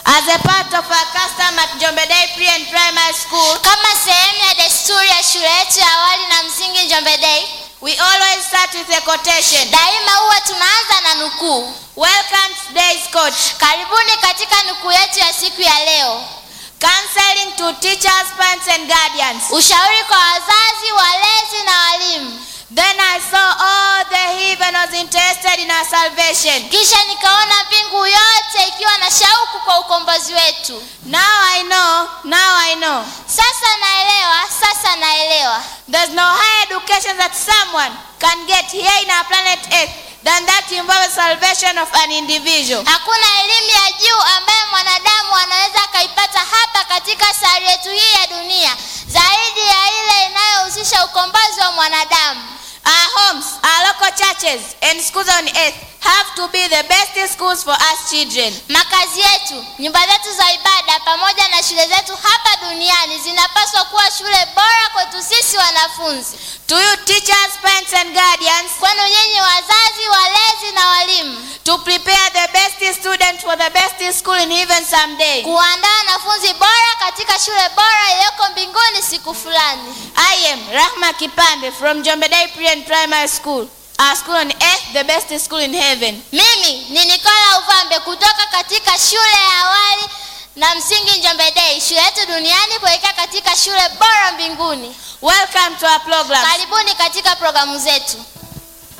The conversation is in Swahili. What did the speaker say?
As a part of our custom at Njombe Day Pre and Primary School, Kama sehemu ya desturi ya shule yetu ya awali na msingi Njombe Day, we always start with a quotation. daima huwa tunaanza na nukuu. Welcome to today's quote. Karibuni katika nukuu yetu ya siku ya leo. Counseling to teachers, parents, and guardians. Ushauri kwa wazazi, walezi na walimu. Then I saw all the heathen was interested in our salvation. Kisha nikaona mbingu yote ikiwa na shauku kwa ukombozi wetu. Now I know, now I know. Sasa naelewa, sasa naelewa. There's no higher education that someone can get here in our planet Earth than that involves salvation of an individual. Hakuna elimu ya juu ambayo mwanadamu anaweza akaipata hapa katika sayari yetu hii ya dunia zaidi ya ile inayohusisha ukombozi wa mwanadamu. Our homes, our local churches, and schools on earth have to be the best schools for us children. Makazi yetu, nyumba zetu za ibada pamoja na shule zetu hapa duniani zinapaswa kuwa shule bora kwetu sisi wanafunzi. To you, teachers, parents, and guardians, Kwenu nyinyi wazazi, walezi na walimu, to prepare the best student for the best school in heaven someday. kuandaa wanafunzi bora katika shule bora iliyoko mbinguni siku fulani. I am Rahma Kipande from Njombe Day Pre and Primary School. Our school on earth, the best school in heaven. Mimi ni Nikola Uvambe kutoka katika shule ya awali na msingi Njombe Day, shule yetu duniani kuelekea katika shule bora mbinguni. Welcome to our program. Karibuni katika programu zetu.